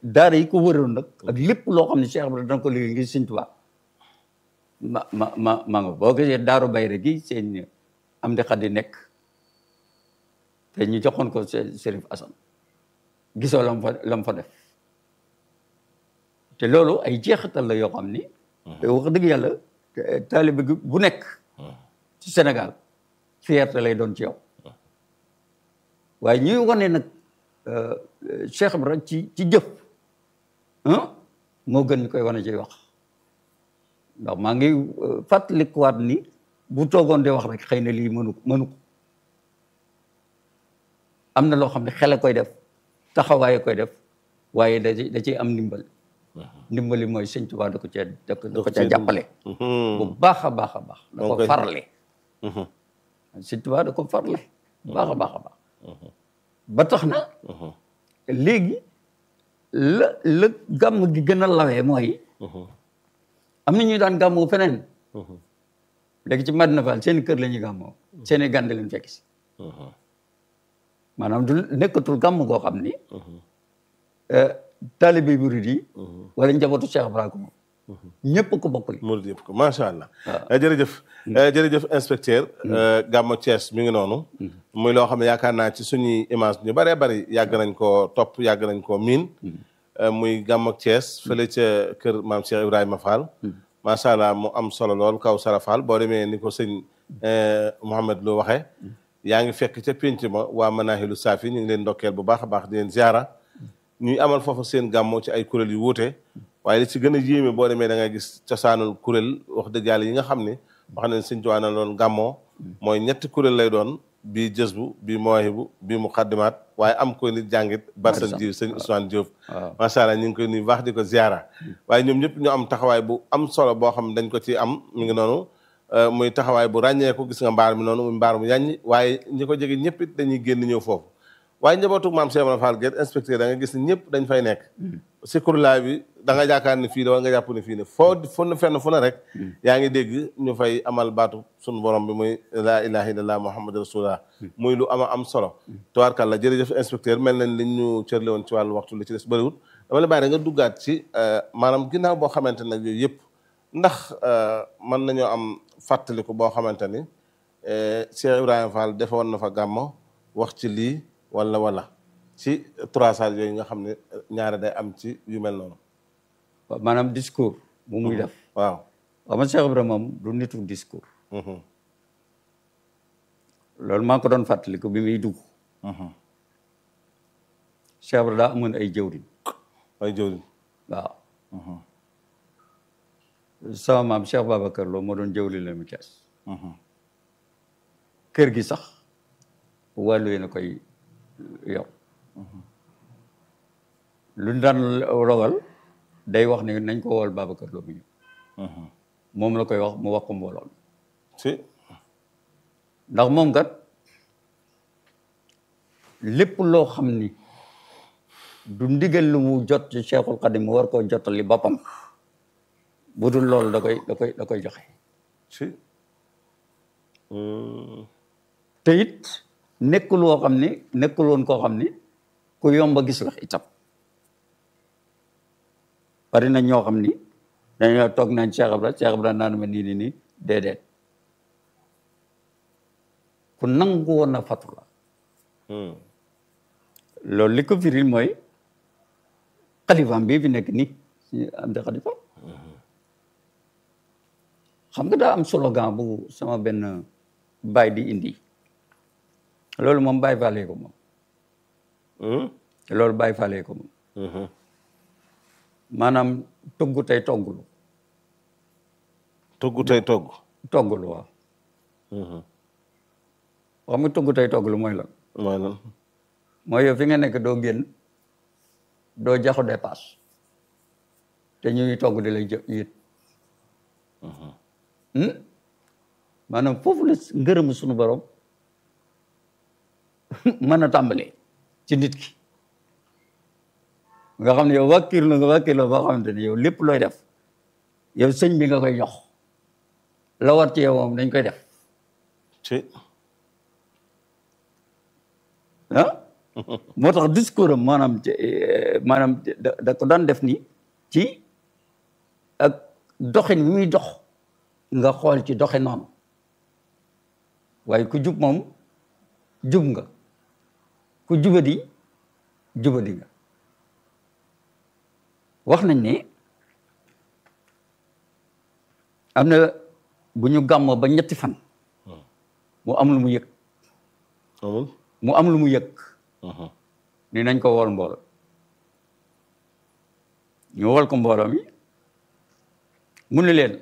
daara yi ko wëroon nag ak lépp loo xam ne Cheikh Ibrahima dana ko liggéey ngir Sëñ Tuubaa ma ma ma ma nga boo gisee daaru bayre gi seen am di xaddi nekk te ñu joxoon ko Chérif Assane gisoo lam fa lam fa def te loolu ay jeexital la yoo xam ni te wax dëgg yàlla taalibe gi bu nekk ci Sénégal fierté lay doon ci yow waaye ñuy wane nag Cheikh Ibrahima ci ci jëf moo gën ñu koy wane ci wax ndax maa ngi fàttalikuwaat ni bu toogoon di wax rek xëy na lii mënu mënu ko am na loo xam ne xel a koy def taxawaay koy def waaye da da ciy am ndimbal ndimbali mooy sëñ Tuubaa da ko cee da ko da ko cee jàppale bu baax a baax a baax da ko farle sëñ Tuubaa da ko farle bu baax a baax a baax ba tax na léegi la la gàmm gi gën a lawee mooy am na ñuy daan gàmmoo feneen léegi ci Madina Fall seen kër la ñuy gàmmoo seen i gànd leen fekk si maanaam du nekkatul gàmm goo xam ni taalibe murid yi wala njabootu Cheikh Ibrahima ñëpp ko bokk li murid yëpp ko macha allah jërëjëf jërëjëf inspecteur gàmmu Thiès mi ngi noonu muy loo xam ne yaakaar naa ci suñuy image ñu bëree bëri yàgg nañ koo topp yàgg nañ koo miin muy gàmmu Thiès fële ca kër maam Cheikh Ibrahima Fall macha allah mu am solo lool kaw Sara Fall boo demee ni ko sëñ Mouhamed Lo waxee yaa ngi fekk ca pénc ma waa Manahilu Saafi ñu ngi leen ndokkeel bu baax a baax di leen ziara ñuy amal foofu seen gàmmoo ci ay kuréel yu wuute waaye li ci gën a yéeme boo demee da ngay gis cosaanul kuréel wax dëgg yàlla yi nga xam ne wax nañ sëñ Tuubaa na loon gàmmoo mooy ñetti kuréel lay doon bii jësbu bii mawaahibu bii muqaddimaat waaye am ko nit jàngit barsan ji sëñ Ousmane Diop macha allah ñu ngi koy nuyu baax di ko ziara waaye ñoom ñëpp ñu am taxawaay bu am solo boo xam ne dañ ko ci am mi ngi noonu muy taxawaay bu ràññeeku gis nga mbaar mi noonu muy mbaar mu yàññi waaye ñi ko jege ñëpp it dañuy génn ñëw foofu waaye njabootu maam Cheikh Ibrahima Fall Guèye inspecteur da nga gis ne ñëpp dañ fay nekk si kurlaay bi da nga jaakaar ne fii la wala nga jàpp ne fii ne foo fu fenn fu ne rek yaa ngi dégg ñu fay amal baatu suñu borom bi muy laa ilaha illallah muhammad rasulullah muy lu ama am solo tubaarkàlla jërëjëf inspecteur mel nañ li ñu cërle woon ci wàllu waxtu li ci des bëriwul dama la bàyyi da nga duggaat ci maanaam ginnaaw boo xamante nag yooyu yëpp ndax mën nañoo am fàttaliku boo xamante ni Cheikh Ibrahima Fall defoon na fa gàmmo wax ci lii wala wala ci trois salles yooyu nga xam ne ñaare day am ci yu mel noonu. waaw maanaam discours. bu muy def waaw. xam nga Cheikh Ibrahima moom du nitu discours. loolu maa ko doon fàttaliku bi muy dugg. Cheikh Ibrahima daa amoon ay jëwriñ. ay jëwriñ. waaw. sama maam Cheikh Babacar Lo moo doon jëwriñ la mu Thiès. kër gi sax wàllu yéen a koy yor. lu ñu daan rogal day wax ne nañ ko wool Babacar Lo mu ñëw. moom la koy wax mu wax ko mbooloo si. ndax moom kat lépp loo xam ni du ndigal lu mu jot ci Cheikhul Khadim mu war koo jottali boppam bu dul loolu da koy da koy da koy joxe. si. te it nekkul woo xam ni nekkul woon koo xam ni ku yomba gis la itam bari na ñoo xam ni dañoo toog naan Cheikh Ibra Cheikh Ibra naan ma nii nii nii déedéet ku nangu woon na fatu la loolu li ko firil mooy xalifaam bii fi nekk nii am de xalifa xam nga daa am slogan bu sama benn baay di indi loolu moom baay faale ko moom loolu baay faale ko moom maanaam togg tey toggulu togg tey togg. toggulu waaw xam nga togg tey toggulu mooy lan mooy lan. mooy yow fi nga nekk doo génn doo jaxu dépasse te ñuy togg di lay jë yit maanaam foofu la ngërëm suñu borom mën a tàmbalee ci nit ki nga xam ne yow wàkkir la nga wàkkir la boo xamante ne yow lépp looy def yow sëñ bi nga koy jox la war ci yow moom dañ koy def ci. ah moo tax discours am maanaam maanaam da da ko daan def ni ci ak doxin mi muy dox nga xool ci doxe noonu waaye ku jub moom jub nga ku jubadi jubadi nga wax nañ ne am na bu ñu gàmmoo ba ñetti fan mu am lu mu yëg amul mu am lu mu yëg ni nañ ko wool mbooloo ñu wol ko mbooloo mi mu ne leen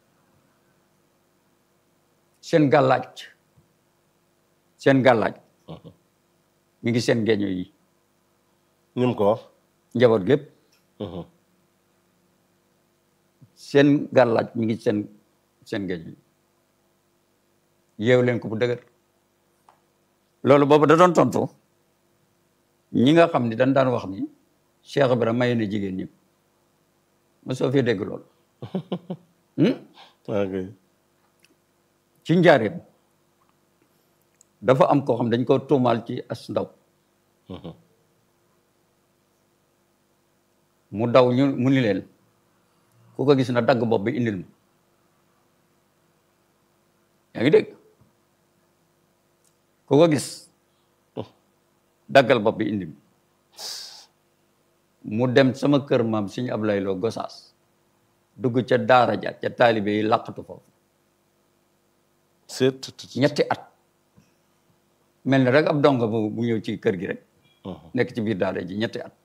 seen gàllaaj seen gàllaaj mi ngi seen geeño yi ñu ko wax njaboot gépp seen gàllaaj mi ngi seen seen geeño yi yeew leen ko bu dëgër loolu boobu da doon tontu ñi nga xam ni dañ daan wax ni Cheikh Ibra maye na jigéen ñëpp ma soo fi dégg loolu ok ci njaareem dafa am koo xam dañ ko tuumaal ci as ndaw mu daw ñu mu ni leen ku ko gis na dagg bopp bi indil ma yaa ngi dégg ku ko gis daggal bopp bi indi mu dem sama kër maam suñu Ablaye Lo Gosaas dugg ca daara ja ca taalibe yi làqatu foofu c'est ñetti at mel ni rek ab donga bu bu ñëw ci kër gi rek nekk ci biir daara ji ñetti at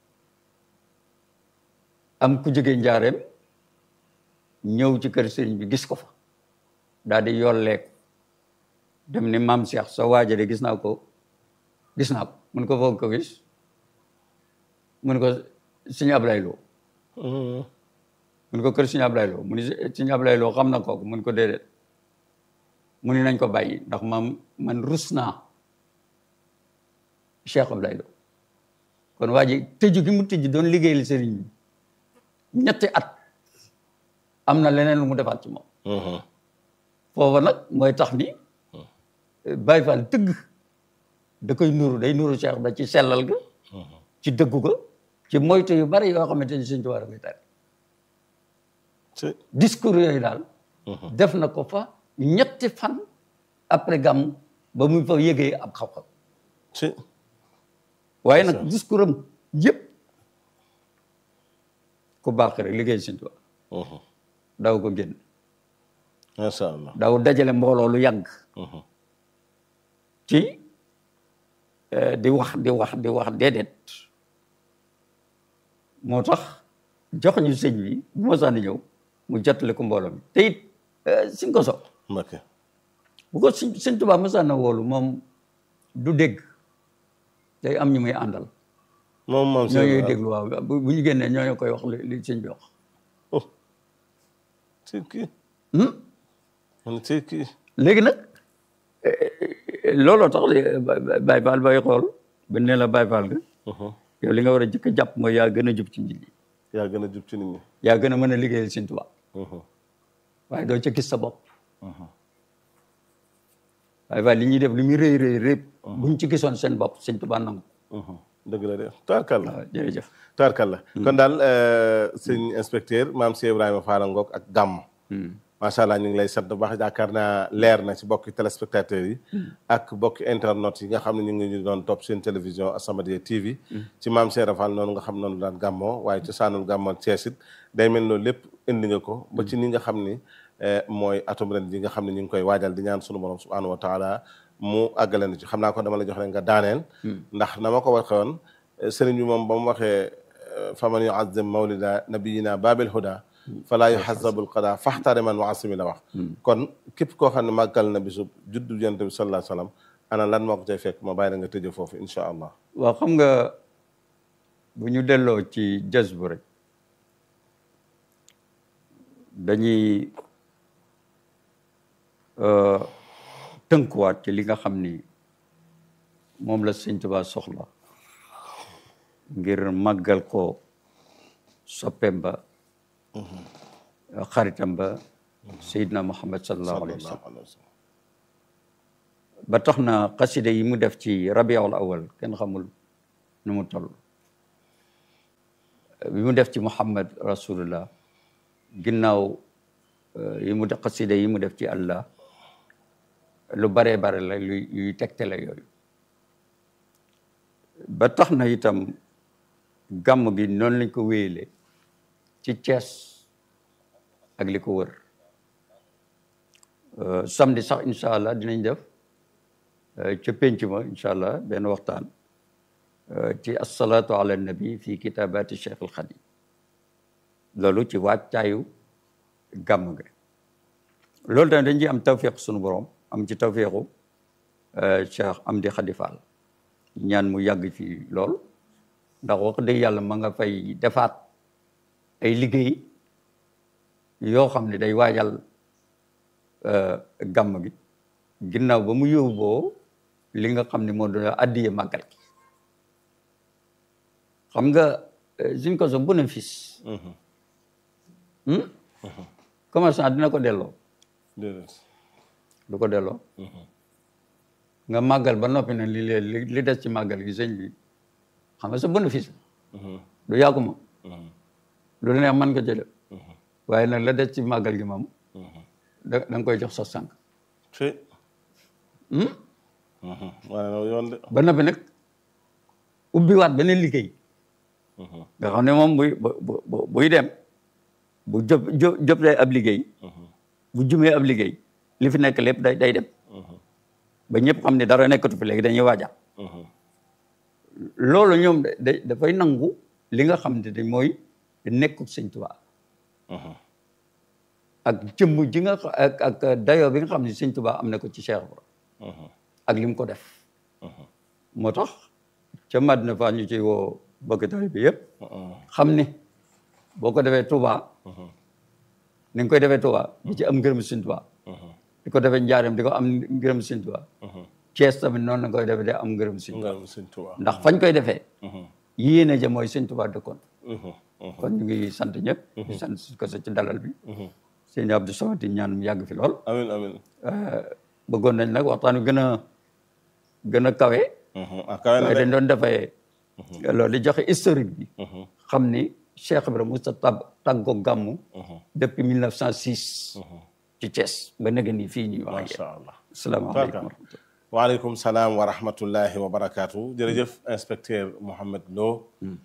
am ku jóge njaareem ñëw ci kër sëriñ bi gis ko fa daal di yolleeku dem ni maam Cheikh soo waaja de gis naa ko gis naa ko mun ko foog ko gis mun ko suñu Ablaye Lo mun ko kër suñu Ablaye Lo mu ni suñu Ablaye Lo xam na kooku mun ko déedéet mu ni nañ ko bàyyi ndax maam man rus naa Cheikh Ablaye Lo kon waa ji tëju gi mu tëju doon liggéeyal sëriñ bi ñetti at am na leneen lu mu defaat ci moom foofa nag mooy tax ni Baye Fall tëgg da koy nuru day nuru Cheikh ba ci sellal ga ci dëggu ga ci moytu yu bari yoo xamante ni Sëñ Tuubaa da koy tere c'est discours yooyu daal def na ko fa ñetti fan après gàmm ba mu fa yëgee ab xam-xam c'est waaye nag discours am yëpp ku baax rek liggéey Sëñ Tuubaa daw ko génn macha allah daw dajale mbooloo lu yàgg ci di wax di wax di wax déedéet moo tax jox ñu sëñ bi bu ma sànni ñëw mu jottali ko mbooloo mi te it suñ ko so Mbacké bu ko sëñ sëñ Tuubaa ma sànna woolu moom du dégg day am ñu muy àndal moom moom ñoo ñuy déglu waaw bu bu ñu génnee ñoo ñoo koy wax li li sëñ bi wax oh c'est kii Hmm? man c'est kii léegi nag looloo tax li Baye Fall bay xool ba ne la Baye Fall nga yow li nga war a jëkk a jàpp mooy yaa gën a jub ci nit ñi yaa gën a jub ci nit ñi yaa gën a mën a liggéeyal Sëñ Tuubaa waaye doo ca gis sa bopp Baye Fall li ñuy def li muy rëy rëy rëy buñ ci gisoon seen bopp Sëñ Tuubaa nangu dëgg la de taarkalla waaw jërëjëf taarkalla kon daal sëñ inspecteur maam Cheikh Ibrahima Fall Ngok ak gàmm macha allah ñu ngi lay sant bu baax yaakaar naa leer na ci bokki téléspectateurs yi ak bokki internautes yi nga xam ne ñu ngi ñu doon topp seen télévision As-Samadiyya TV ci maam Cheikh Fall noonu nga xam noonu daan gàmmoo waaye ci saanul gàmmoo Cees it day mel loolu lépp indi nga ko ba ci ni nga xam ni mooy atum ren ji nga xam ne ñu ngi koy waajal di ñaan sunu borom subhanahu wa taala mu àggale na ci xam naa ko dama la jox rek nga daaneel ndax na ma ko waxee woon sëriñ bi moom ba mu waxee faman yuazzim mawlida nabiyina babil huda falaa yuhazabul qada faxtare man waasimi la wax kon képp koo xam ne màggal na bisu juddu yonent bi sallallahu alayhi wasallam ana lan moo ko cay fekk ma bàyyi la nga tëjee foofu incha allah waaw xam nga bu ñu delloo ci jës bu rek dañuy tënkuwaat ci li nga xam ni moom la Sëñ Tuubaa soxla ngir màggal ko soppeem ba xaritam ba Seydina Muhammad sallallahu alayhi wa sallam ba tax na xaside yi mu def ci rabiul awal kenn xamul nu mu toll bi mu def ci muhammad rasulullah ginnaaw yi mu def xaside yi mu def ci allah lu baree bare la luy yuy tegtale yooyu ba tax na itam gàmm gi noonu lañ ko wéyale ci Thiès ak li ko wër samedi sax incha allah dinañ def ca pénc ma incha allah benn waxtaan ci asalaatu ala nabi fi kitabati cheikh al xadim loolu ci wàccaayu gàmm gi loolu tamit dañ ci am tawfiq sunu borom am ci tawfiqu cheikh Amdi Khady Fall ñaan mu yàgg ci lool ndax wax dëgg yàlla ma nga fay defaat ay liggéey yoo xam ne day waajal gàmm gi ginnaaw ba mu yóbboo li nga xam ne moo doon addiye màggal gi xam nga suñ ko so bénéfice commerçant dina ko delloo du ko delloo nga màggal ba noppi nag li li li des ci màggal gi sëñ bi xam nga sa bénéfice du yàggu ma lu la neex mën nga jël waaye nag la des ci màggal gi moom da da nga koy jox sa sànq waaye yoon de ba noppi nag ubbiwaat beneen liggéey nga xam ne moom buy bu buy dem bu jop joplee ab liggéey bu jumee ab liggéey li fi nekk lépp day day dem ba ñëpp xam ne dara nekkatu fi léegi dañuy waaja loolu ñoom da dafay nangu li nga xam ne dañ mooy nekku sëñ Tuubaa ak jëmm ji nga ak ak dayoo bi nga xam ne sëñ Tuubaa am na ko ci Cheikh Ibra ak li mu ko def moo tax ca Madina fa ñu ci woo bokki taalibe bi yëpp xam ne boo ko defee Touba ni nga koy defee Touba di ci am ngërëm sëñ Tuubaa di ko defee njaareem di ko am ngërëm sëñ Tuubaa Cees tamit noonu la koy defee day am ngërëm sëñ Tuubaa ndax fañ koy defee yéene ja mooy sëñ Tuubaa dëkkoon kon ñu ngi sant ñëpp di sant ko sa ci dalal bi sëñ Abdou Samad di ñaan mu yàgg fi lool amiin amiin bëggoon nañ nag waxtaan wi gën a gën a kawe waaye dañ doon defee loolu di joxe historique bi xam ni Cheikh Ibrahima Moussa tab tàggo gàmmu depuis 1906 ci Thiès ba nega nii fii ñuy wax macha allah asalaamaaleykum wa rahmatullah waaleykum salaam wa rahmatullahi wa barakaatu jërëjëf inspecteur Mouhamed Lo